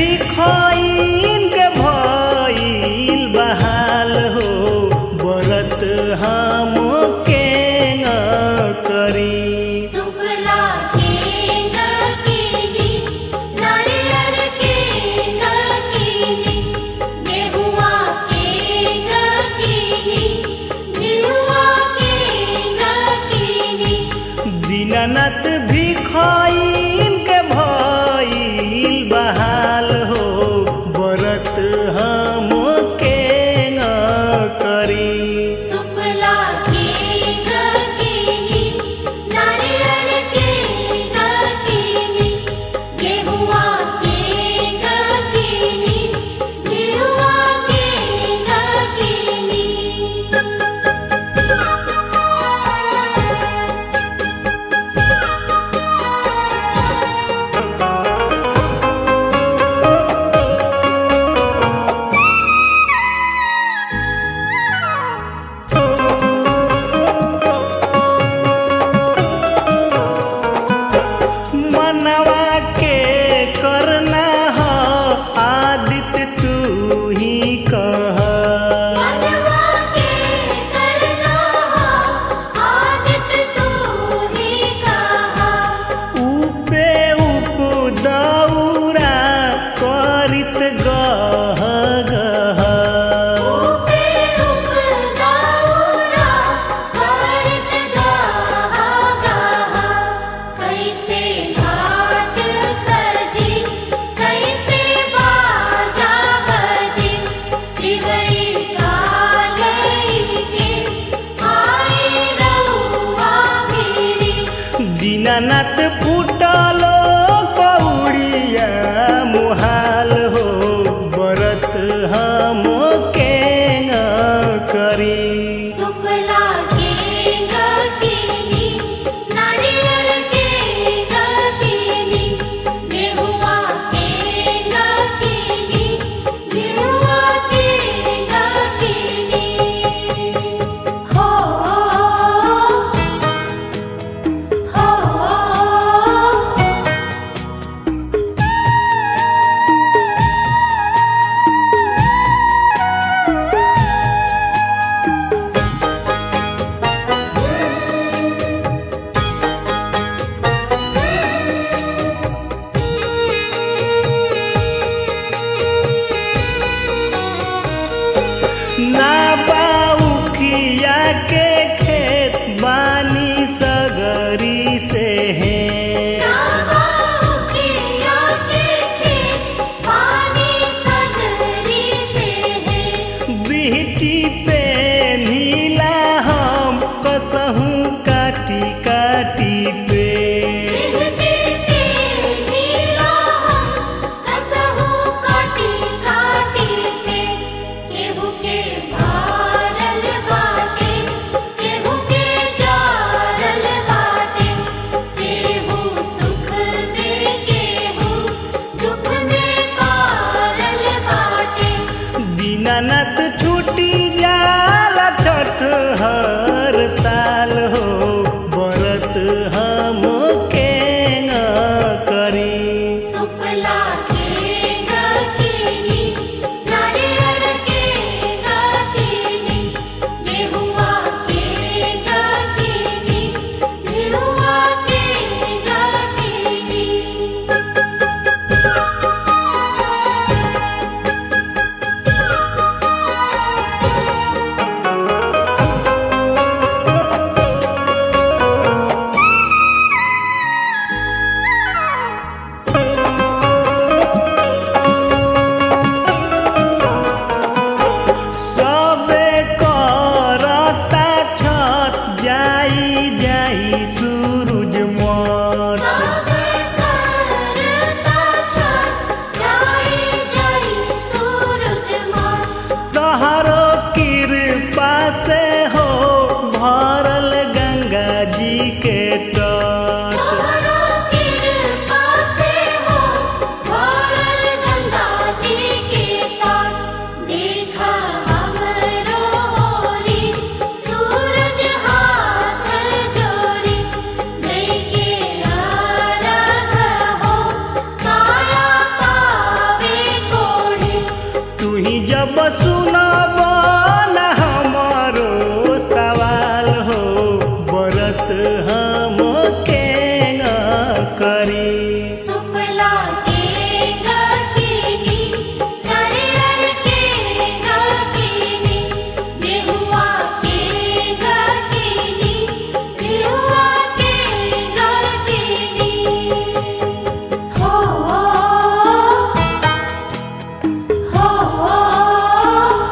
भिखोइन के भइल बहाल हो बरत हम के करी सुफला केंग कीनी नारियर केंग कीनी गेहुआ केंग कीनी जिहुआ केंग कीनी दीननाथ भिखोइन के भइल बहाल हो बरत हम के करी सुफला केंग कीनी नारियर केंग कीनी गेहुआ केंग कीनी जिहुआ केंग कीनी जब सुनब न हमारो सवाल हो बरत हम के करी सुफला के गकीनी नारियल के गकीनी गेहुआ के गकीनी गेहुआ के गकीनी हो हो हो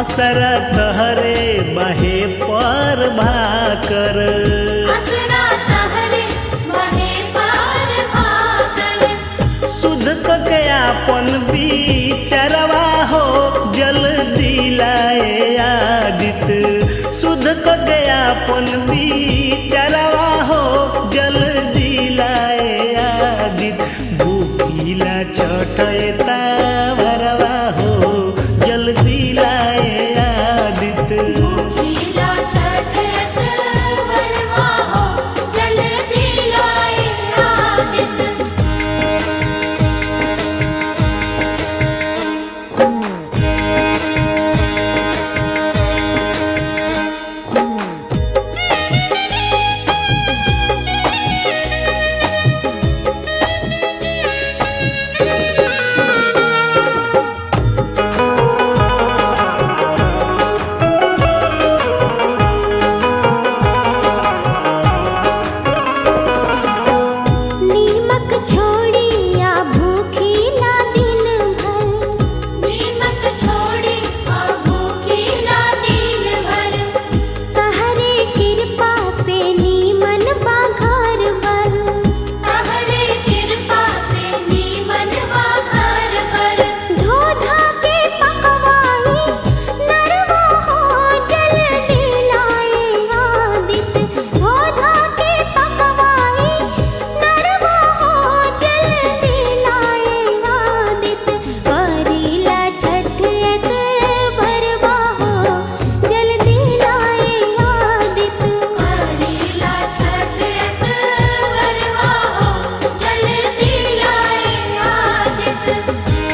असरा तहरे बहे पर भाकर असरा तहरे बहे पार भाकर सुध के आपन बिचरवा हो जल दिलाए आदित सुध के आपन बिचरवा हो जल दिलाए आदित भूखिला छठता भरवा हो जल दिलाए आदित भूखिला छठत वरवा हो जल दिलाए आदित नीमक छोड़ी या भूखी ना दिन भर नीमक छोड़ी आ भूखी ना दिन भर तहरे कृपा से नीमन बा घर बर तहरे कृपा से नीमन बा घर बर धोधा के पकवाई नरवा हो जल दिलाए आदित धोधा के पकवाई नरवा हो जल दिलाए आदित करीला छठ एक भरवा हो जल दिलाए आदित करीला छठ एक भरवा हो जल दिलाए आदित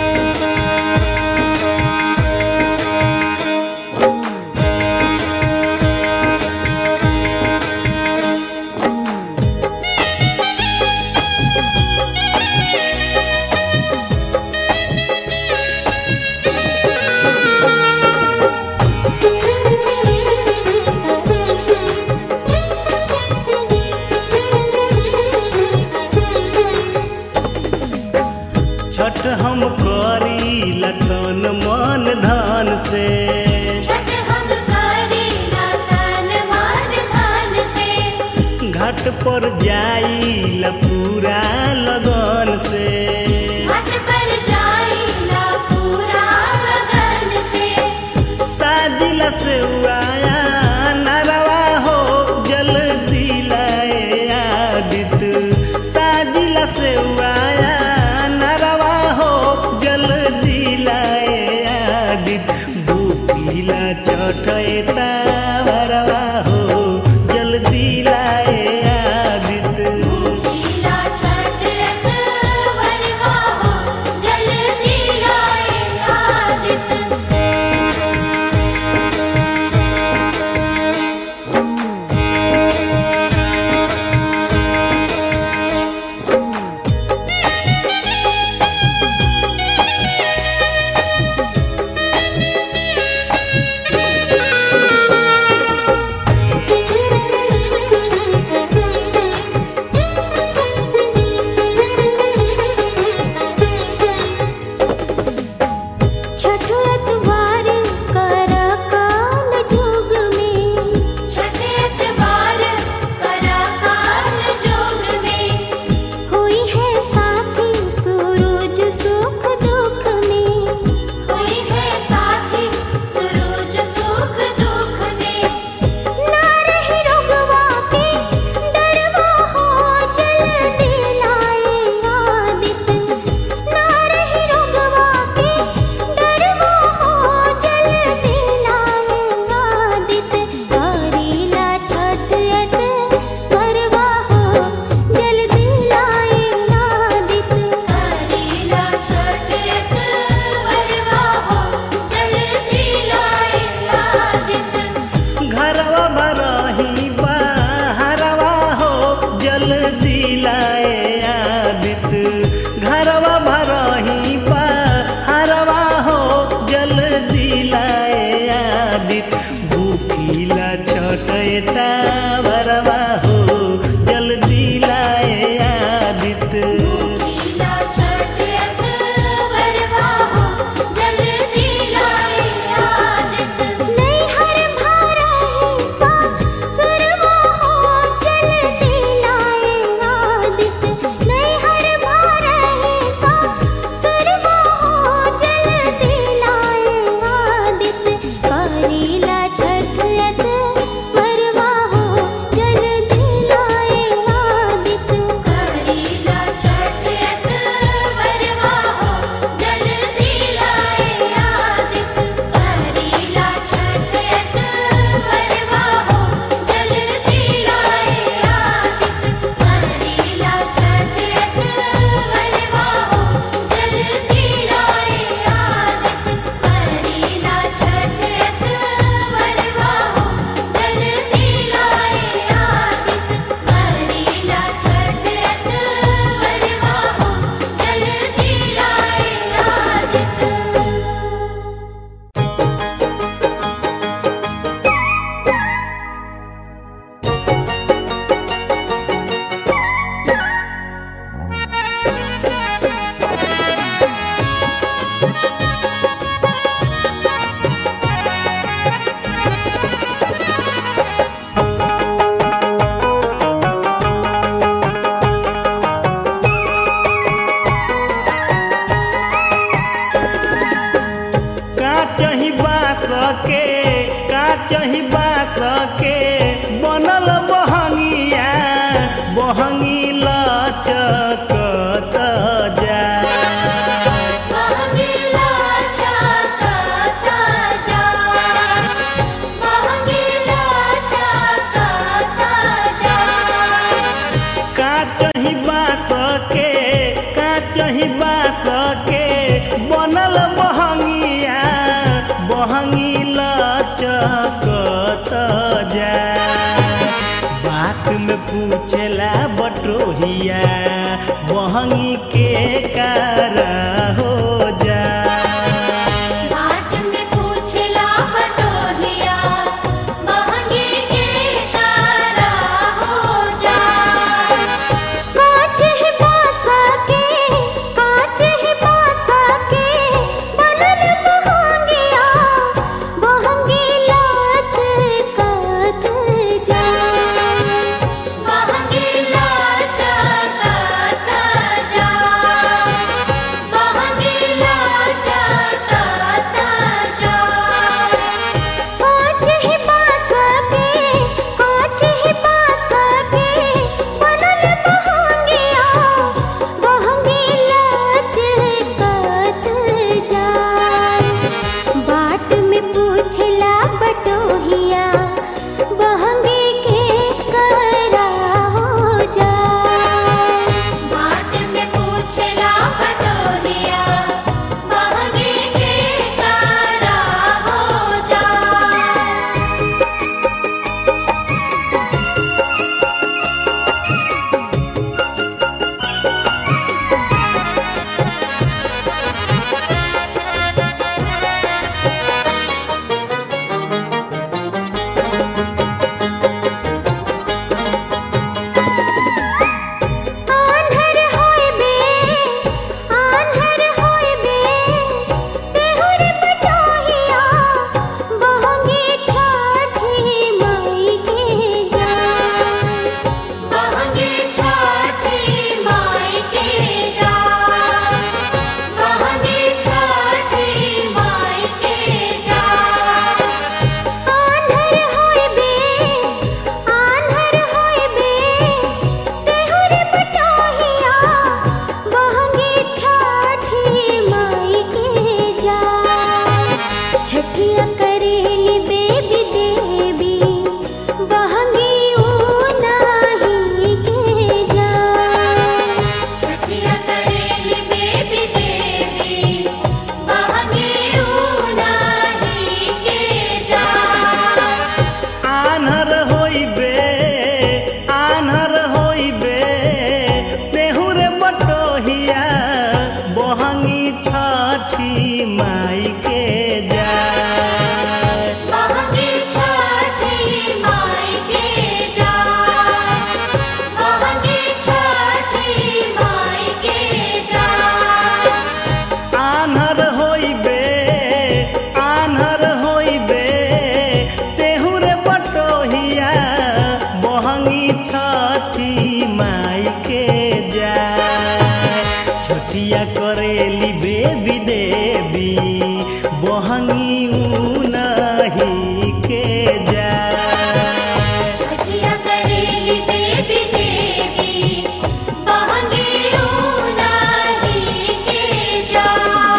छठ हम करी लतन मन धन से छठ हम करीला तन मन धन से घाट पर जाई पूरा लगन से घाट पर जाइला पूरा लगन से साजिल से आया नरवा हो जल दिलाए आदित साजिल से आया नरवा हो जल दिलाए आदित भूखिला चटैता भरवा हो जल दिलाए आदित भूखिला छठ एक वरवा हो जल दिलाए आदित छठत कर काल जोग में छठत बार कर काल जोग में हुई है साथी सूरज सुख दुख में हुई है साथी सूरज सुख दुख में ना रही रुगवा के डरवा हो जल दिलाए आदित ना रही रुगवा के डरवा हो जल दिलाए आदित करीला छठ एक करवा हो जल दिलाए आदित करीला छठ एक करवा हो जल दिलाए आदित घरवा बरही बाहरवा हो जल दिलाए आदित घरवा बरही बाहरवा हो जल दिलाए आदित भूखिला छटैता भरवा हो जल दिलाए आदित भूखिला छठ एक वरवा हो जल दिलाए आदित चही बास के बनल बहंगिया बहंगी लचकत जा महंगीला चाकता जा महंगीला चाकता जा काचही बास के काचही बास के बनल बहंगिया बहंगी लचकत जा बात में पूछला बटोहिया बहंगी के कारा हो जा बाट में पूछला बटोहिया महंगी के कारा हो जा काच ही बासा के काच ही बासा के बनल महंगिया महंगी लाच कत जा महंगी लाच कत जा महंगी लाच कत जा काच ही बास के काच ही बास के बनल महंगिया महंगी लाच कत जाय बाट में पूछला बटोहिया महंगी के करा हो जाय बाट में पूछला बटोहिया महंगी के करा हो जाय आन्हर होय बे आन्हर होय बे तेहुर बटोहिया बहंगी छठी माई के जा बहंगी छठी माई के जा बहंगी छठी माई के जा आन्हर होय बे आन्हर होय बे तेहुर बटोहिया बहंगी छठी माई के जा छठिया करेली बेबी देवी बहंगी ऊनाही के जा छठिया करेली बेबी देवी बहंगी ऊनाही के जा आन्हर होइबे आन्हर होइबे तेहुर बटोहिया बहंगी छठी माई के जा महंगी छठी माई के जा महंगी छठी माई के जा आन्हर होइबे आन्हर होइबे तेहुर बटोहिया बहंगी छठी माई के जा छठिया करेली बेबी देवी बहंगी उनही के जा छठिया करेली बेबी देवी महंगी ऊनाही के जा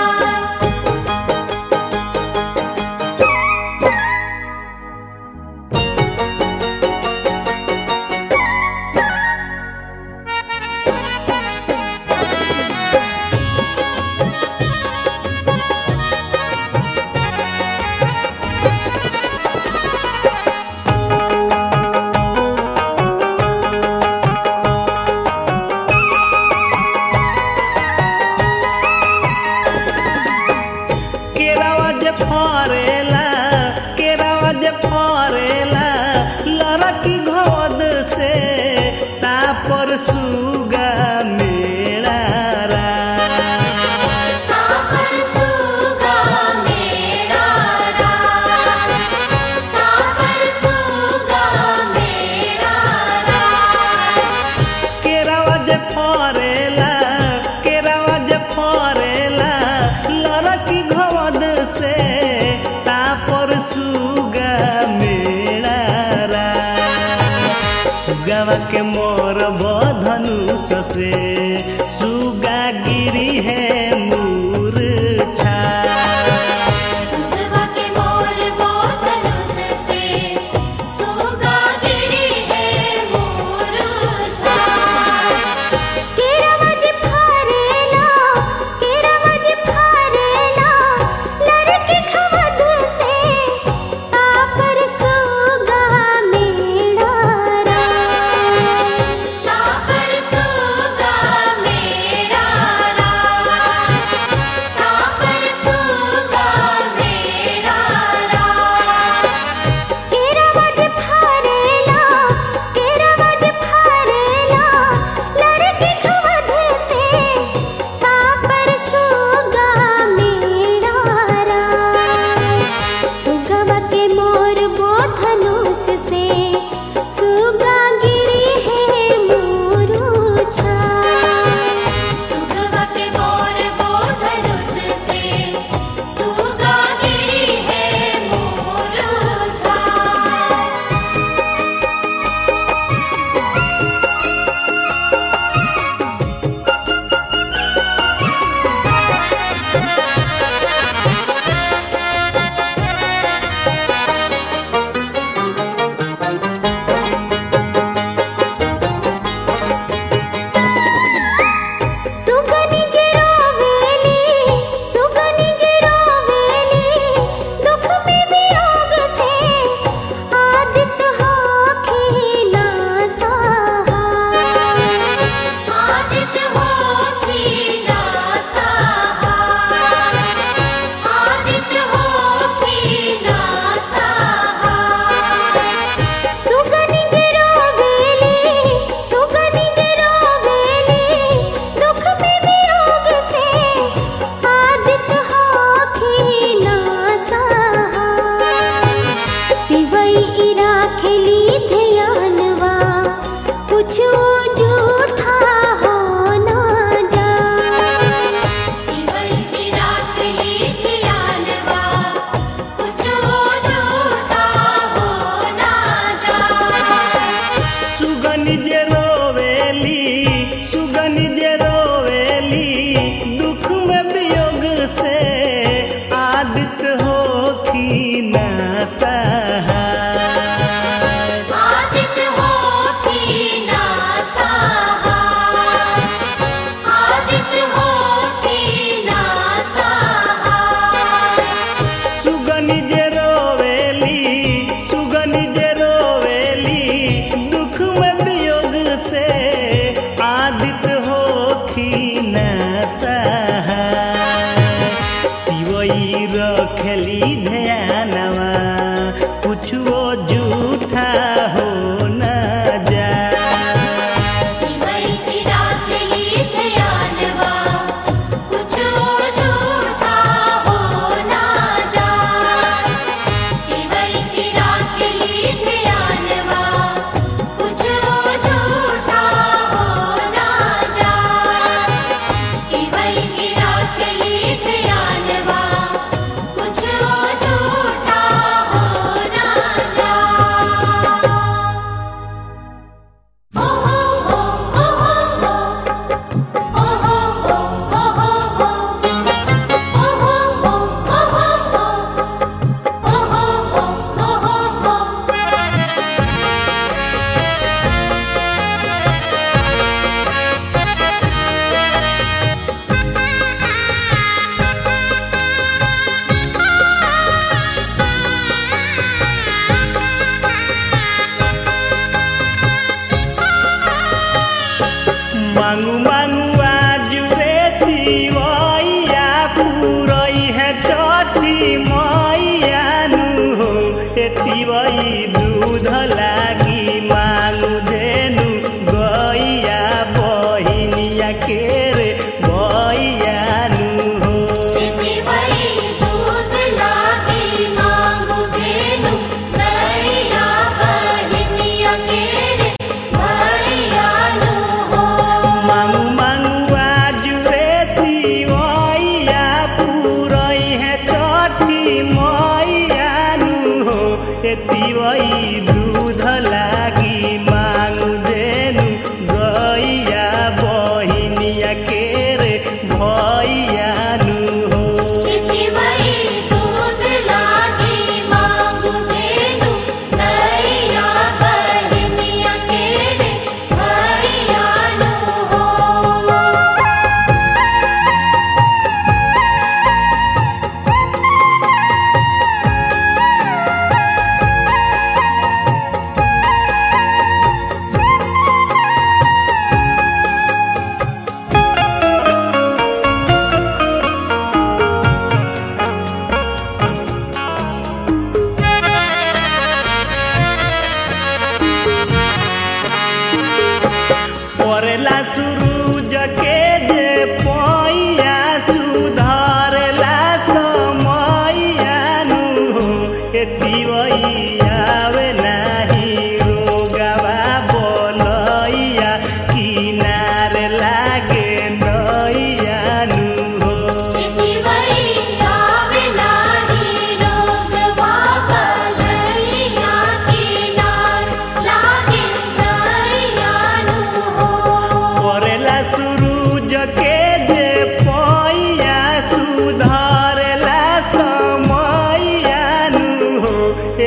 केरावा जे फरेला केरावा जे फरेला लड़की घोद से तापर सुगा मेरा रा तापर सुगा मेरा राज तापर सुगा मेरा राज केरावा जे फरेला केरावा जे फरेला लड़की घोद से तापर सुगा केरावा के मोर बधनुष से सुगा गिरी है मूर्छा सुगवा के मोर बोधनुष से सुगा गिरी है मोरुछा केरवज फारेला केरवज फारेला लड़के खवद से तापर सुगा मेड़ारा तापर सुगा मेड़ारा तापर सुगा मेड़ारा केरवज फारेला केरवज फारेला लड़के खवद से तापर सुगा मेड़ारा सुगवा के मोर बोधनुष से सुगा गिरी है मोरुछा सुगवा के मोर बोधनुष से सुगा गिरी है मोरुछा सुगनि जे रोवेली सुगनि जे रोवेली दुख में वियोग से आदित होखी ना सहा आदित होखी ना सहा आदित होखी ना सहा सुगनि जे रोवेली सुगनि जे रोवेली दुख में वियोग से आदित होखी ना सहा पिवई इरा खेली ध्यानवा कुछो झूठा हो ना जा पिवई इरा खेली ध्यानवा कुछो झूठा हो ना जा सुगनि जे रोवेली सुगनि जे रोवेली दुख में वियोग से आदित होखी ना सहाय। आदित होखी ना सहा आदित होखी ना सहा सुगनि जे रोवेली सुगनि जे रोवेली दुख में वियोग से आदित होखी न पिवई रखली ध्यानवा कुछो झूठा हो न जा पिवई इरा खेली ध्यानवा कुछो झूठा हो ना जा पिवई इरा खेली ध्यानवा कुछो झूठा हो ना जा पिवई इरा खेली ध्यानवा कुछो झूठा हो ना जा मांगू मांगू आजू रे तिवैया पुरई है चठी मैया नु हो ए तिवई दूध लागी मांगू धेनु गैया बहिनिया के रे गैया नु हो दूध लागी मांगू धेनु गैया बहिनिया केरे भैया नु हो मांगू मांगू आजू रे तिवैया पुरई है चठी मैया नु हो ए तिवई दूध लागी मांगू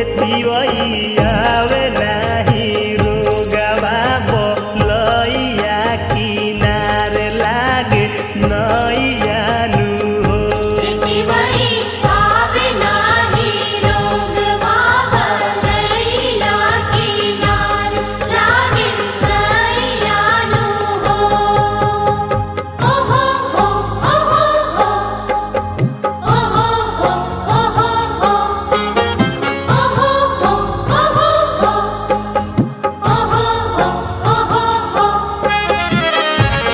तिवई आवे नाही रोगवा बोलैया किनार लागे नैया नु हो तिवई आवे नाही रोग बाबलैला किनार लागे नैयानु हो ओहो हो ओहो हो ओहो हो ओहो हो ओहो हो ओहो हो ओहो हो ओहो हो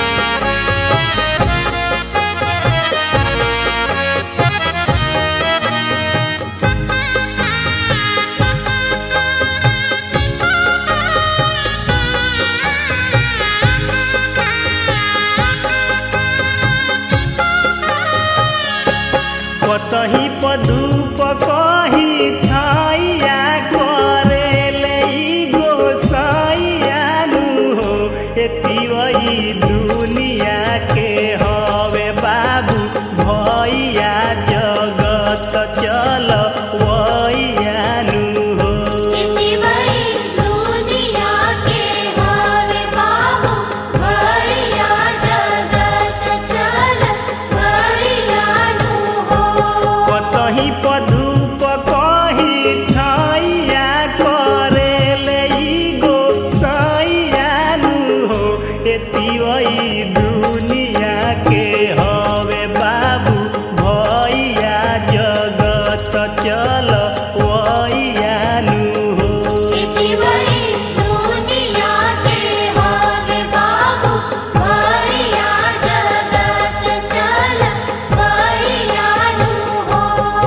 कतही पधूप कही छैया करेले ई गोसैया नु हो एतिवई दुनिया के हवे बाबू भैया जगत चल वैया नु हो तिवई दुनिया के हवे बाबू भैया जगत चल भैया नु हो कतही पधूप कही छैया करेले ई गोसैया नु हो एतिवई दुनिया के हवे बाबू भैया जगत चल वैया नु हो तिवई दुनिया के हवे बाबू भैया जगत चल भैया नु हो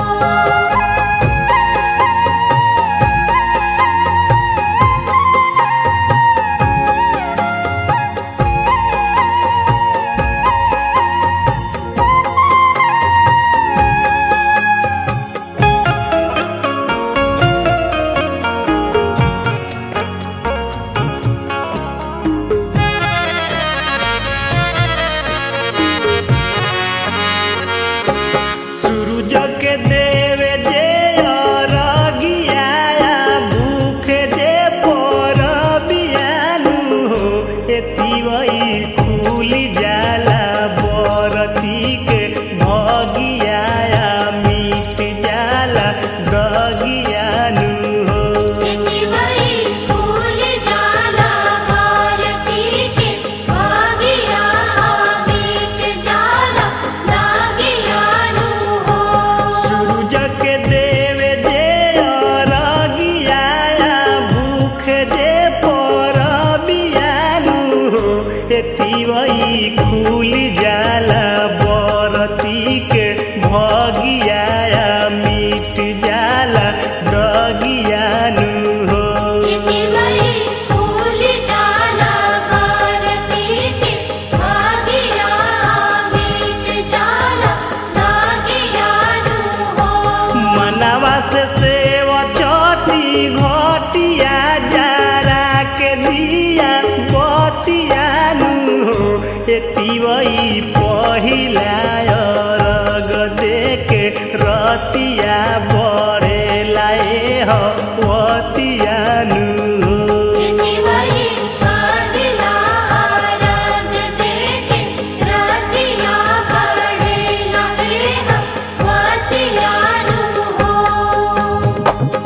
सूरज के देव जे अरगिया भूख जे पर बियानु हो एतिवई खुली जाला बरती के भगिया मिट जाला दगियानु हो तिवई फूल जाला भारती के भागिया मीत जाला लागिया नु हो सूरज के देव जे अरगिया भूख जे पर बियानु हो एतिवई खुली जाला बरती के भगिया मिट जाला दगियानु हो तिवई फूल जाला भारती के भागिया मीत जाला लागिया नु हो मनवा से सेव चटी घटिया जारा के दिया बतिया नु हो एतिवई पहिला अरग देके रतिया बड़ेला ए हवतिया नु हो तिवई कादिला आरग देखे रतिया पढ़ेला एह वातिया नु हो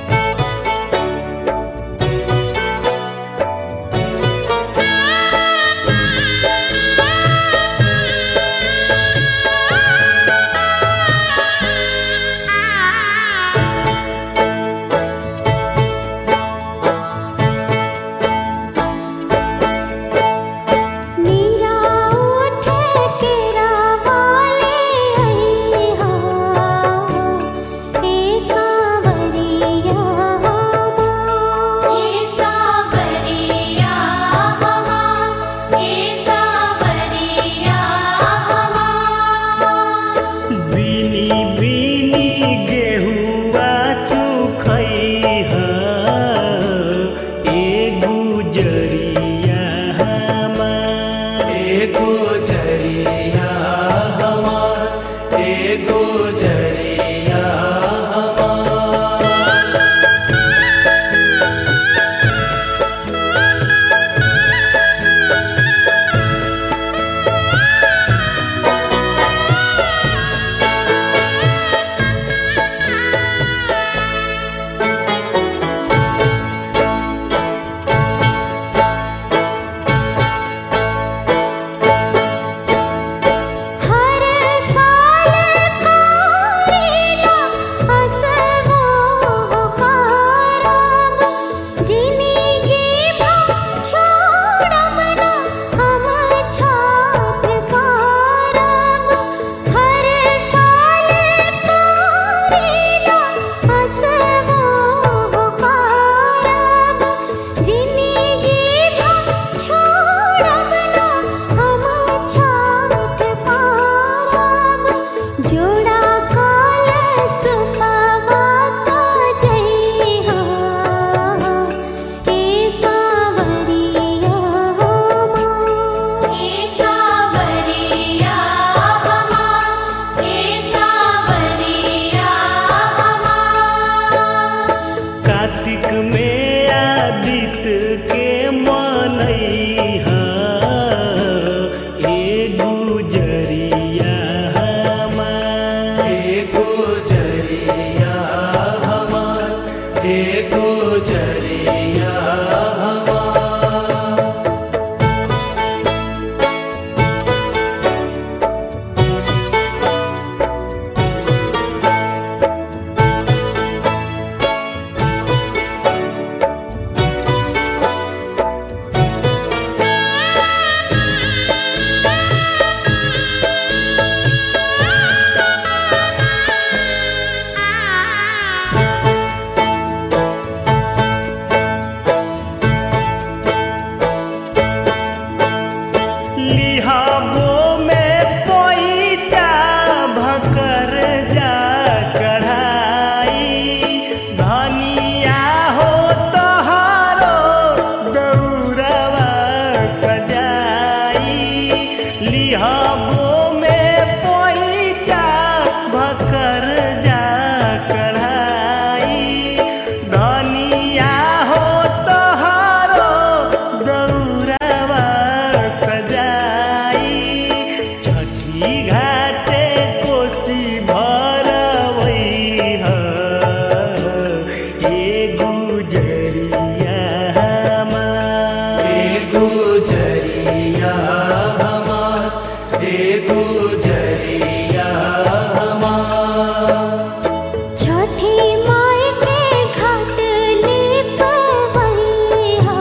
रे सजाई लिहबो में पैसा भकर जा कढ़ाई धनिया हो तोहरो दौड़वा सजाई छठी घाटे कोसी भरवै ह ए गुजरिया हमार हे गुजरिया हमार हे गुजरिया हमार छठी माई के घाट लिपवैया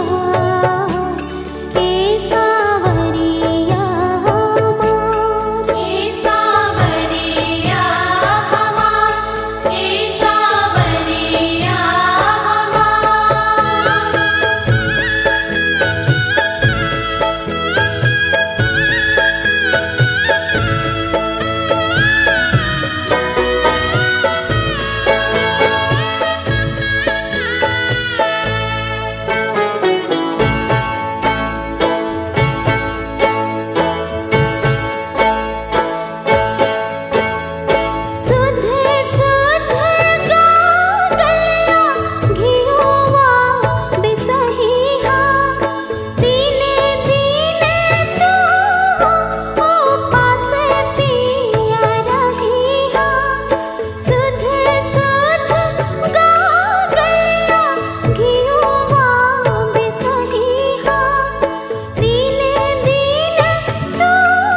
ए सावरिया हमार ए सावरिया हमार ए सावरिया हमार सुध सुध गाँव गया घिरवा बिसहिहा दिने दिने तू उपास पिया रहिहा सुध सुध गाँव गया घिरवा बिसहिहा दिने दिने तू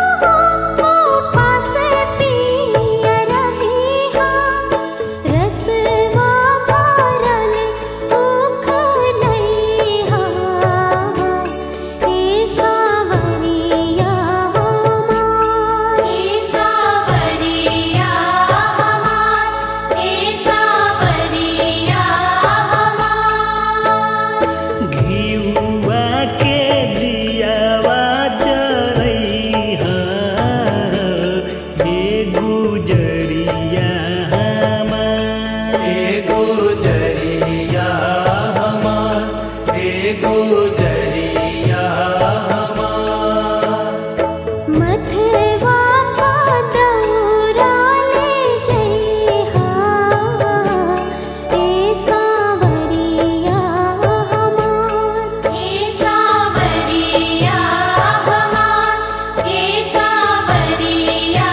उपास पिया रहिहा रसवा भरल उख नैहा हे सावरिया हमार हे सावरिया हमार हे सावरिया हमार घिउवा के दियावा जरैहा हे गुजरिया हमार हे गुजरिया हमार हे गुजरिया हमार मथवा पदौरा ले जइहा ए सावरिया हमार ए सावरिया हमार ए सावरिया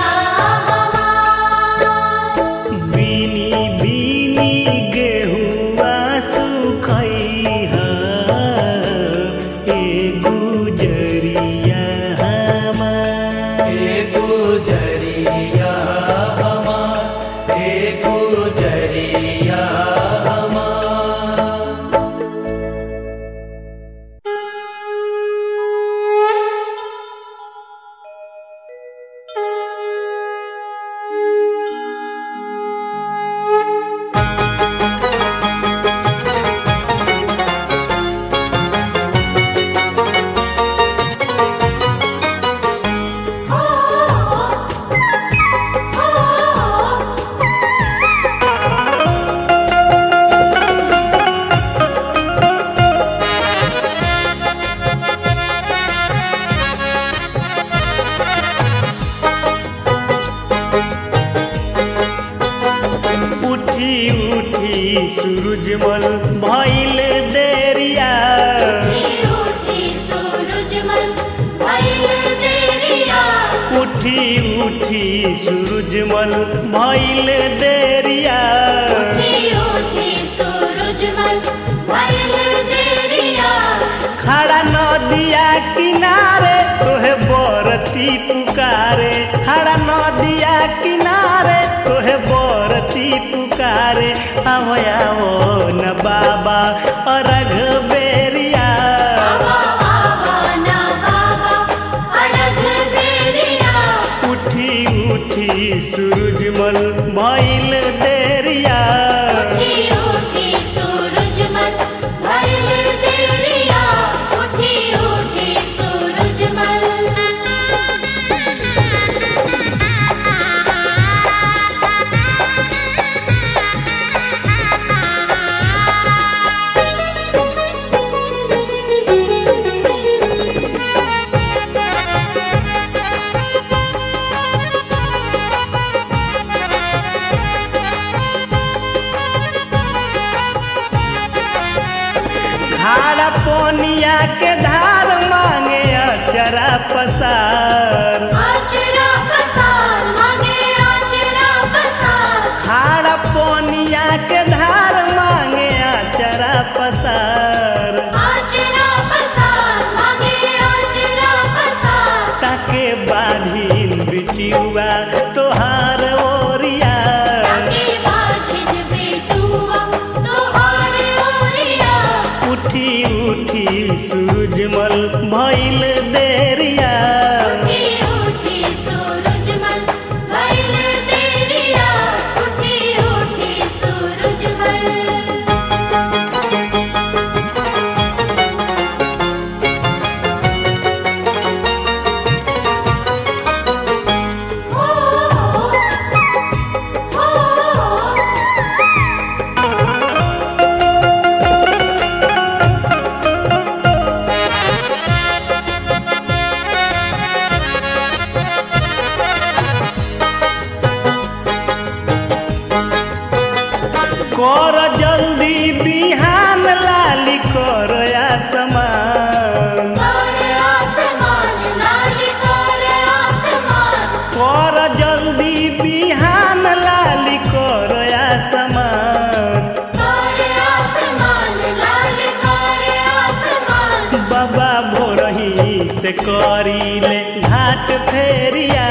हमार बिनी बिनी गेहुआ सुखैहा हे गुजरिया हमार हे गुजरिया हमार हे गुजरिया हमार उठी उठी सूरजमल भइल देरिया उठी उठी सूरजमल भइल देरिया खड़ा नदिया किनारे तोहे बरती पुकारे खड़ा नदिया किनारे तोहे बरती पुकारे आवो आवो न बाबा अरघ बेरिया उठी उठी सूरजमल भइल देरिया ताके बाझिन बिटियुआ तोहार ओरिया ताके बाझिन बेटुआ तोहार ओरिया उठी उठी सूरजमल भइल देरिया उठी उठी सूरजमल भइल देरिया उठी उठी सूरजमल कर जल्दी बिहान लाली कर आसमान कर जल्दी बिहान लाली कर आसमान बाबा भोरही से करीले घाट फेरिया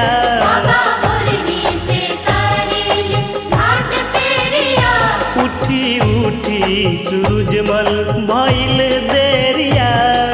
उठी उठी सूरजमल भइल देरिया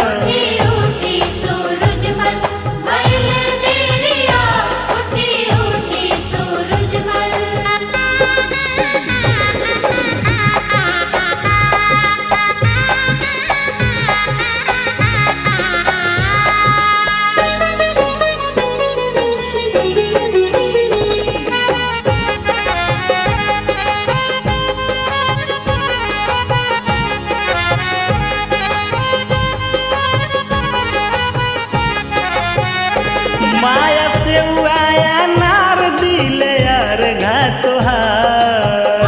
माया से आया नार दिले यार घा तोहार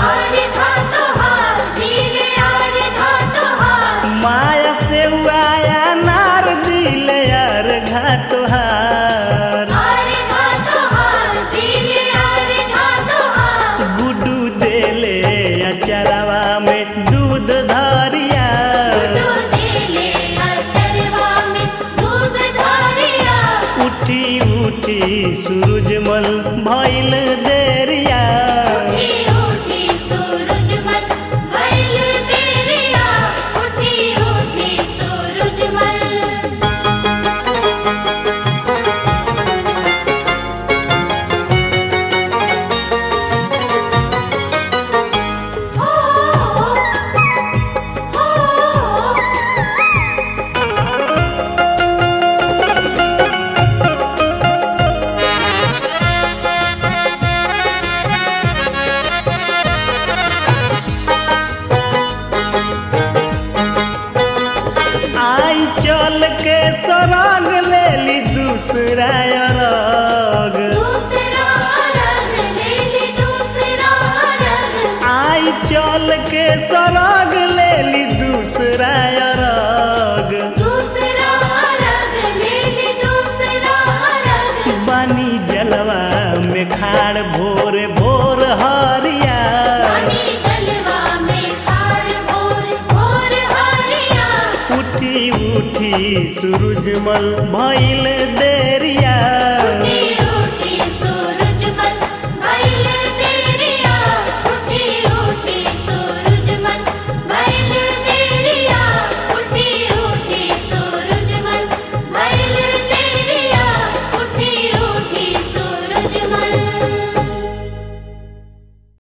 माया से आया नार दिले यार घा तोहार गुडू देले अचरवा में दूध धरिया उठी उठी सूरजमल भइल देरिया आई चल के सरंग लेली दूसरा अरग आई चल के सरंग लेली दूसरा अरग बानी जलवा में खाड़ भोर भोर हरिया उठी उठी सूरजमल भइल देरिया